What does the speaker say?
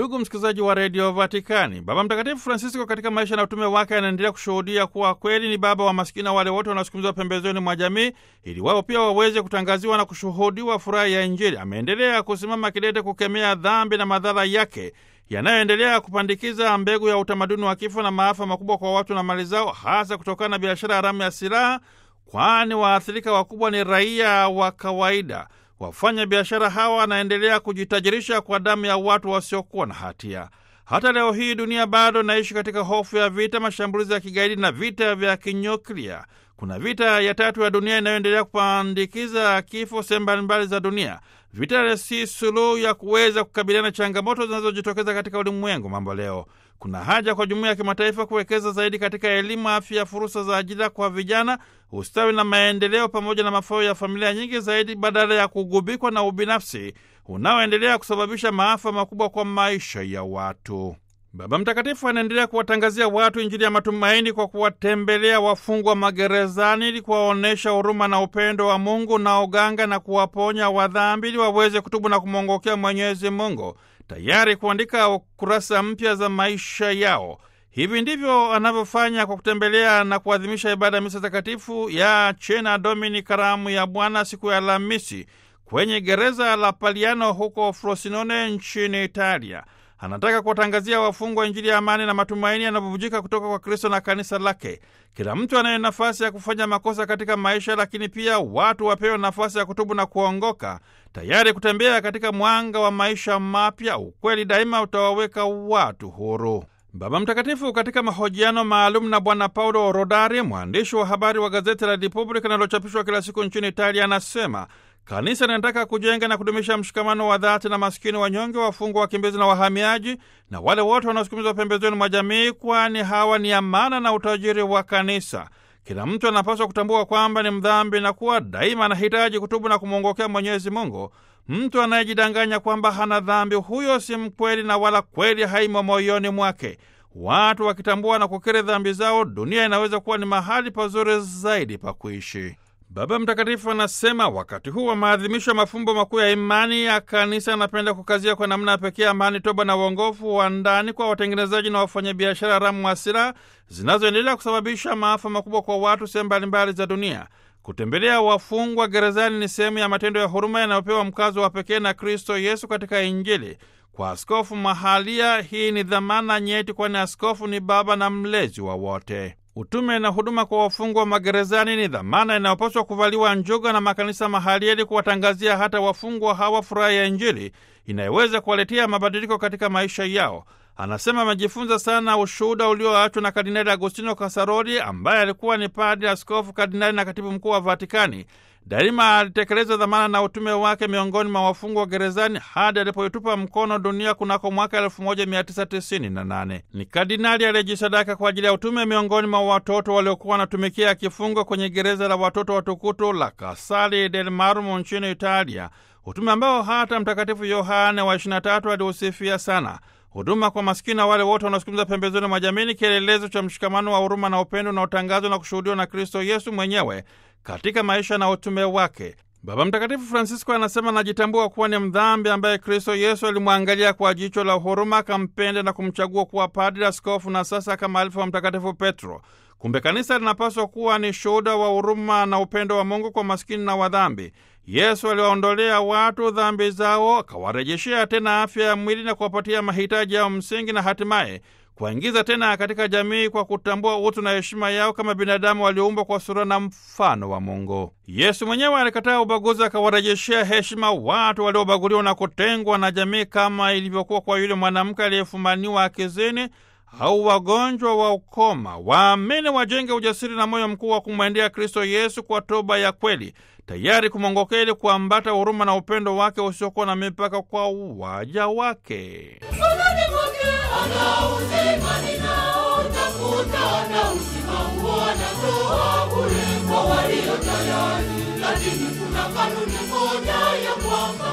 Ndugu msikilizaji wa redio Vatikani, Baba Mtakatifu Francisco katika maisha na utume wake anaendelea kushuhudia kuwa kweli ni baba wa masikini na wale wote wanaosukumizwa pembezoni mwa jamii, ili wao pia waweze kutangaziwa na kushuhudiwa furaha ya Injili. Ameendelea kusimama kidete kukemea dhambi na madhara yake yanayoendelea kupandikiza mbegu ya utamaduni wa kifo na maafa makubwa kwa watu na mali zao, hasa kutokana na biashara haramu ya silaha, kwani waathirika wakubwa ni raia wa kawaida. Wafanya biashara hawa wanaendelea kujitajirisha kwa damu ya watu wasiokuwa na hatia. Hata leo hii dunia bado inaishi katika hofu ya vita, mashambulizi ya kigaidi na vita vya kinyuklia. Kuna vita ya tatu ya dunia inayoendelea kupandikiza kifo sehemu mbalimbali za dunia. Vita si suluhu ya kuweza kukabiliana changamoto zinazojitokeza katika ulimwengu mambo leo. Kuna haja kwa jumuiya ya kimataifa kuwekeza zaidi katika elimu, afya, fursa za ajira kwa vijana, ustawi na maendeleo, pamoja na mafao ya familia nyingi zaidi, badala ya kugubikwa na ubinafsi unaoendelea kusababisha maafa makubwa kwa maisha ya watu. Baba Mtakatifu anaendelea kuwatangazia watu Injili ya matumaini kwa kuwatembelea wafungwa magerezani ili kuwaonyesha huruma na upendo wa Mungu na uganga na kuwaponya wadhambi ili waweze kutubu na kumwongokea Mwenyezi Mungu, tayari kuandika kurasa mpya za maisha yao. Hivi ndivyo anavyofanya kwa kutembelea na kuadhimisha ibada ya misa takatifu ya Chena Domini, karamu ya Bwana, siku ya Alhamisi kwenye gereza la Paliano huko Frosinone nchini Italia. Anataka kuwatangazia wafungwa Injili ya amani na matumaini yanayobubujika kutoka kwa Kristo na kanisa lake. Kila mtu anaye nafasi ya kufanya makosa katika maisha, lakini pia watu wapewe nafasi ya kutubu na kuongoka, tayari kutembea katika mwanga wa maisha mapya. Ukweli daima utawaweka watu huru. Baba Mtakatifu katika mahojiano maalum na Bwana Paulo Rodari, mwandishi wa habari wa gazeti la Repubblica linalochapishwa kila siku nchini Italia, anasema Kanisa linataka kujenga na kudumisha mshikamano wa dhati na maskini, wanyonge, wafungwa, wakimbizi na wahamiaji na wale wote wanaosukumizwa pembezoni mwa jamii, kwani hawa ni amana na utajiri wa kanisa. Kila mtu anapaswa kutambua kwamba ni mdhambi na kuwa daima anahitaji kutubu na kumwongokea Mwenyezi Mungu. Mtu anayejidanganya kwamba hana dhambi, huyo si mkweli na wala kweli haimo moyoni mwake. Watu wakitambua na kukiri dhambi zao, dunia inaweza kuwa ni mahali pazuri zaidi pa kuishi. Baba Mtakatifu anasema wakati huu wa maadhimisho ya mafumbo makuu ya imani ya kanisa, anapenda kukazia kwa namna ya pekee amani, toba na uongofu wa ndani kwa watengenezaji na wafanyabiashara haramu wa silaha zinazoendelea kusababisha maafa makubwa kwa watu sehemu mbalimbali za dunia. Kutembelea wafungwa gerezani ni sehemu ya matendo ya huruma yanayopewa mkazo wa pekee na Kristo Yesu katika Injili. Kwa askofu mahalia, hii ni dhamana nyeti, kwani askofu ni baba na mlezi wa wote. Utume na huduma kwa wafungwa magerezani ni dhamana inayopaswa kuvaliwa njuga na makanisa mahalia ili kuwatangazia hata wafungwa hawa furaha ya Injili inayoweza kuwaletea mabadiliko katika maisha yao. Anasema amejifunza sana ushuhuda ulioachwa na Kardinali Agostino Kasaroli ambaye alikuwa ni padri, askofu, kardinali na katibu mkuu wa Vatikani. Daima alitekeleza dhamana na utume wake miongoni mwa wafungwa wa gerezani hadi alipoitupa mkono dunia kunako mwaka 1998. Ni kardinali aliyejisadaka kwa ajili ya utume miongoni mwa watoto waliokuwa wanatumikia kifungo kwenye gereza la watoto watukutu la Casale del Marmo nchini Italia, utume ambao hata Mtakatifu Yohane wa 23 aliusifia sana. Huduma kwa maskini na wale wote wanaosukumiza pembezoni mwa jamii ni kielelezo cha mshikamano wa huruma na upendo unaotangazwa na kushuhudiwa na Kristo Yesu mwenyewe katika maisha na utume wake. Baba Mtakatifu Francisco anasema anajitambua kuwa ni mdhambi ambaye Kristo Yesu alimwangalia kwa jicho la huruma, akampenda na kumchagua kuwa padri, askofu na sasa kama alifu wa Mtakatifu Petro. Kumbe kanisa linapaswa kuwa ni shuhuda wa huruma na upendo wa Mungu kwa maskini na wadhambi. Yesu aliwaondolea watu dhambi zao, akawarejeshea tena afya ya mwili na kuwapatia mahitaji yao msingi, na hatimaye kuwaingiza tena katika jamii kwa kutambua utu na heshima yao kama binadamu walioumbwa kwa sura na mfano wa Mungu. Yesu mwenyewe alikataa ubaguzi, akawarejeshea heshima watu waliobaguliwa na kutengwa na jamii, kama ilivyokuwa kwa yule mwanamke aliyefumaniwa akizini au wagonjwa wa ukoma. Waamini wajenge ujasiri na moyo mkuu wa kumwendea Kristo Yesu kwa toba ya kweli, tayari kumwongokea ili kuambata huruma na upendo wake usiokuwa na mipaka kwa waja wake. Lakini kuna kanuni moja ya kwamba